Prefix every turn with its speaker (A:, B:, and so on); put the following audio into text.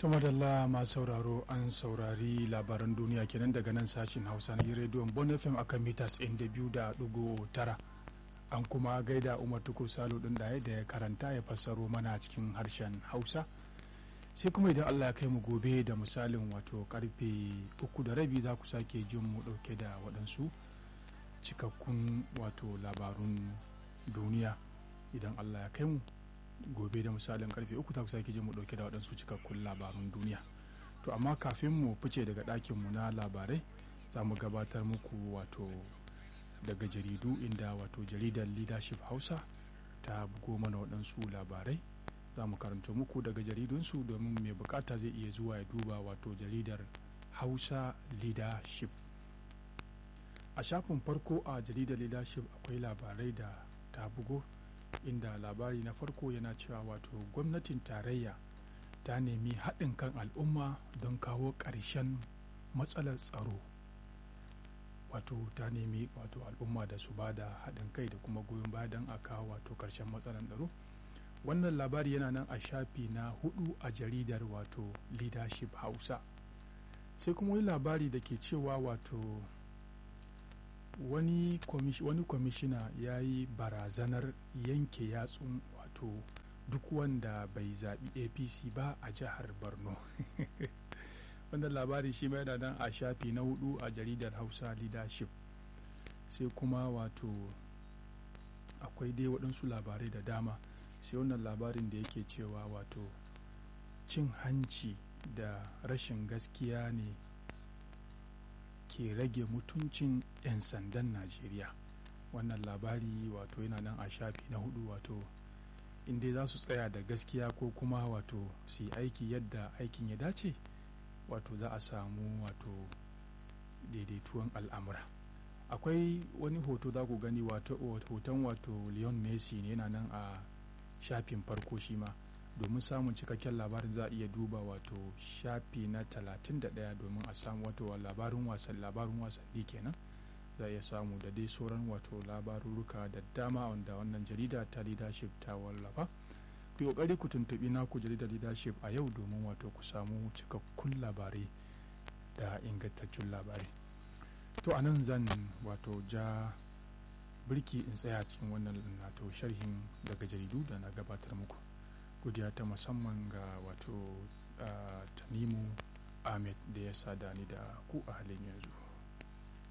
A: ta madalla masu sauraro an saurari labaran duniya kenan daga nan sashin hausa na rediyon bon fm akan mitas tara an kuma gaida umar tukur salo din da ya karanta ya fassaro mana cikin harshen hausa sai kuma idan allah ya kai mu gobe da misalin wato karfe uku da rabi za ku sake jin mu dauke da waɗansu cikakkun wato labarun duniya idan allah ya kai mu gobe da misalin karfe uku ta sake jin mu dauke da waɗansu cikakkun labarun duniya to amma kafin mu fice daga ɗakin mu na labarai za mu gabatar muku wato daga jaridu inda wato jaridar leadership hausa ta bugo mana waɗansu labarai za mu karanta muku daga jaridunsu domin mai bukata zai iya zuwa ya duba wato jaridar hausa leadership a shafin farko a jaridar leadership akwai labarai da ta bugo inda labari na farko yana cewa wato gwamnatin tarayya ta nemi haɗin kan al'umma don kawo ƙarshen matsalar tsaro wato ta nemi wato al'umma da su ba da haɗin kai da kuma goyon baya don a kawo wato ƙarshen matsalar tsaro wannan labari yana nan a shafi na hudu a jaridar wato leadership hausa sai kuma wani labari da ke cewa wato wani kwamishina ya yi barazanar yanke yatsun wato duk wanda bai zaɓi apc ba a jihar borno wannan labari shi mai da nan a shafi na hudu a jaridar hausa leadership sai kuma wato akwai dai waɗansu labarai da dama sai wannan labarin da yake cewa wato cin hanci da rashin gaskiya ne ke rage mutuncin 'yan sandan najeriya wannan labari wato yana nan a shafi na hudu wato inda za su tsaya da gaskiya ko kuma wato su yi aiki yadda aikin ya dace wato za a samu wato daidaituwan al'amura akwai wani hoto za ku gani wato hoton wato leon messi ne yana nan a shafin farko shi ma domin samun cikakken labarin za a iya duba wato shafi na 31 domin a samu wato labarin wasan labarin wasanni kenan za a iya samu da dai sauran wato labarurruka da dama wanda wannan jarida ta leadership ta wallafa ku yi kokari ku tuntubi naku jaridar leadership a yau domin wato ku samu cikakkun labarai da ingantaccen labarai to a nan zan wato ja birki in tsaya cikin wannan nato sharhin daga jaridu da na gabatar muku godiya ta musamman ga wato tanimu ahmed da ya sada ni da ku a halin yanzu